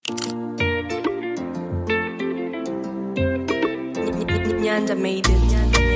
Nyanja made it.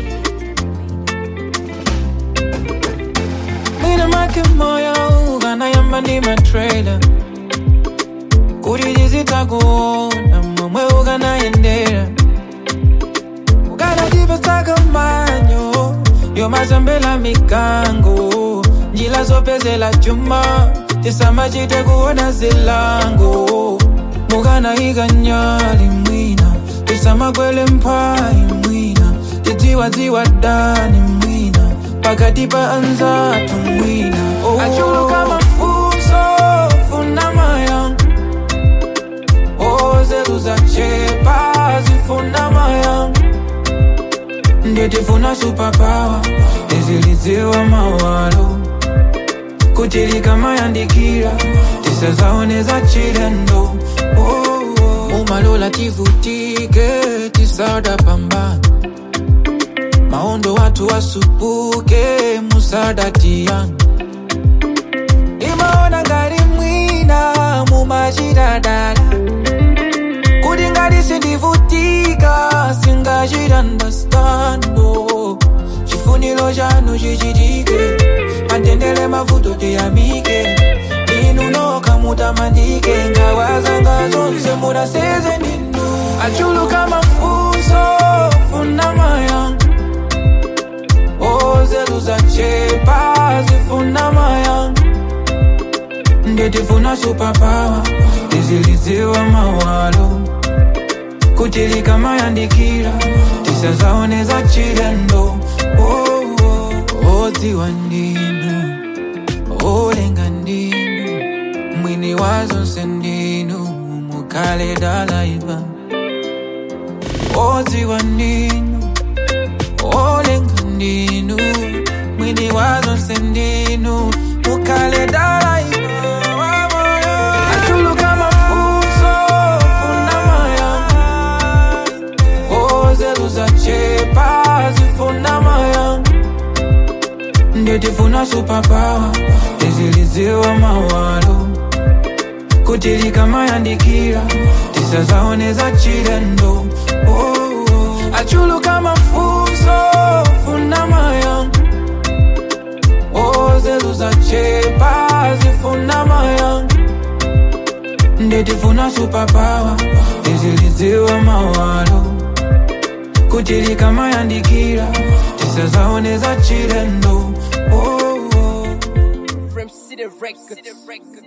Nina make moyo ukanayamba ndi matrailer kuti tizitakuona momwe ukanayendera ukanatipesaka manyo yomasambela mikango njila zopezela chuma tisamachite kuona zilango mukanayika nyali mwina tisamakwele mphayi mwina tidziwadziwa dani mwina pakati pa anzatu mwina oh. achuluka mafunso funa mayanga ozeru zachepa zifuna mayanga nditifuna supapawa tizilidziwa mawalo kuti likamayandikira tisazaoneza chilendo oh, oh. umalola tivutike tisada pambana maondo watu wasupuke musadatiyan imaona ngati mwina mumachitadala kuti ngati sindivutika singachitandastando chifuniro chanu chichitike matendele mavuto tiyamike inu noka mutamandike ngawazanga zonse munaseze ninu achuluka mafunso funa mayanga ozeru zachepa zifuna mayanga nditifuna supapawa tizilidziwa mawalo kuti likamayandikira tisazaoneza chilendo oh, oh. odziwa ndinu olenga ndinu mwini wazonse ndinu mukale dalaiva odziwa ndinu olenga ndinu mwini wazonse ndinu mukale dalaiva achuluka mafunso funa mayanga ozeru zachepa zifuna mayanga nditifuna supapawa tizilidziwa mawalo kuti likamayandikira tisazaoneza chilendo oh, oh. achuluka mafunso funa mayanga ozeru zachepa zifuna mayanga nditifuna supapawa tizilidziwa mawalo kuti likamayandikira tisazaoneza chilendo oh, oh. From City Records.